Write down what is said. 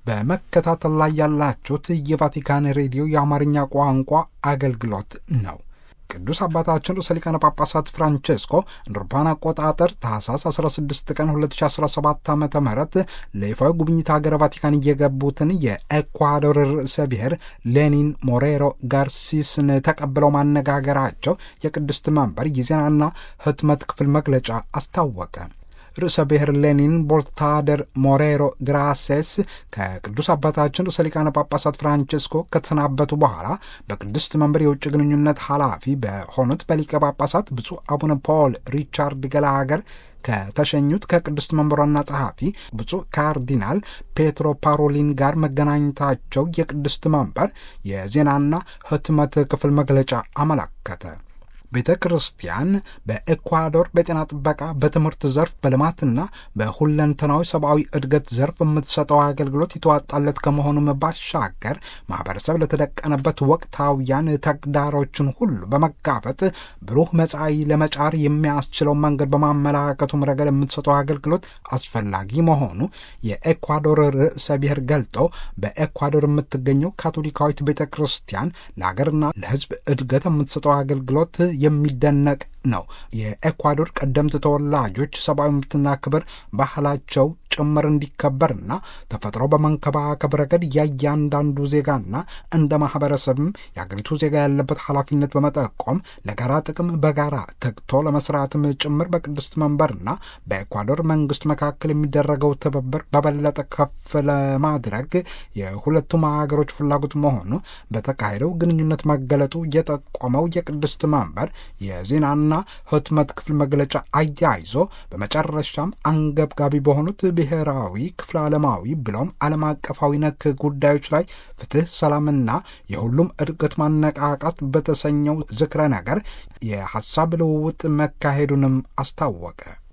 በመከታተል ላይ ያላችሁት የቫቲካን ሬዲዮ የአማርኛ ቋንቋ አገልግሎት ነው። ቅዱስ አባታችን ርዕሰ ሊቃነ ጳጳሳት ፍራንቼስኮ እንደ አውሮፓውያን አቆጣጠር ታህሳስ 16 ቀን 2017 ዓ ም ለይፋዊ ጉብኝት ሀገረ ቫቲካን እየገቡትን የኤኳዶር ርዕሰ ብሔር ሌኒን ሞሬሮ ጋርሲስን ተቀብለው ማነጋገራቸው የቅድስት መንበር የዜናና ሕትመት ክፍል መግለጫ አስታወቀ። ርዕሰ ብሔር ሌኒን ቦልታደር ሞሬሮ ግራሴስ ከቅዱስ አባታችን ርዕሰ ሊቃነ ጳጳሳት ፍራንቼስኮ ከተሰናበቱ በኋላ በቅድስት መንበር የውጭ ግንኙነት ኃላፊ በሆኑት በሊቀ ጳጳሳት ብፁዕ አቡነ ፖል ሪቻርድ ገላገር ከተሸኙት ከቅድስት መንበሯና ጸሐፊ ብፁዕ ካርዲናል ፔትሮ ፓሮሊን ጋር መገናኘታቸው የቅድስት መንበር የዜናና ሕትመት ክፍል መግለጫ አመላከተ። ቤተ ክርስቲያን በኤኳዶር በጤና ጥበቃ፣ በትምህርት ዘርፍ፣ በልማትና በሁለንተናዊ ሰብአዊ እድገት ዘርፍ የምትሰጠው አገልግሎት የተዋጣለት ከመሆኑም ባሻገር ማህበረሰብ ለተደቀነበት ወቅታውያን ተግዳሮችን ሁሉ በመጋፈጥ ብሩህ መጻኢ ለመጫር የሚያስችለው መንገድ በማመላከቱም ረገድ የምትሰጠው አገልግሎት አስፈላጊ መሆኑ የኤኳዶር ርዕሰ ብሔር ገልጠው በኤኳዶር የምትገኘው ካቶሊካዊት ቤተ ክርስቲያን ለሀገርና ለሕዝብ እድገት የምትሰጠው አገልግሎት የሚደነቅ ነው። የኤኳዶር ቀደምት ተወላጆች ሰብአዊ መብትና ክብር ባህላቸው ጭምር እንዲከበርና ተፈጥሮ በመንከባከብ ረገድ የእያንዳንዱ ዜጋና እንደ ማህበረሰብም የአገሪቱ ዜጋ ያለበት ኃላፊነት በመጠቆም ለጋራ ጥቅም በጋራ ተግቶ ለመስራትም ጭምር በቅድስት መንበርና በኤኳዶር መንግስት መካከል የሚደረገው ትብብር በበለጠ ከፍ ለማድረግ የሁለቱም ሀገሮች ፍላጎት መሆኑ በተካሄደው ግንኙነት መገለጡ የጠቆመው የቅድስት መንበር የዜናና ሕትመት ክፍል መግለጫ አያይዞ በመጨረሻም አንገብጋቢ በሆኑት ብሔራዊ ክፍለ ዓለማዊ ብሎም ዓለም አቀፋዊ ነክ ጉዳዮች ላይ ፍትህ፣ ሰላምና የሁሉም እድገት ማነቃቃት በተሰኘው ዝክረ ነገር የሐሳብ ልውውጥ መካሄዱንም አስታወቀ።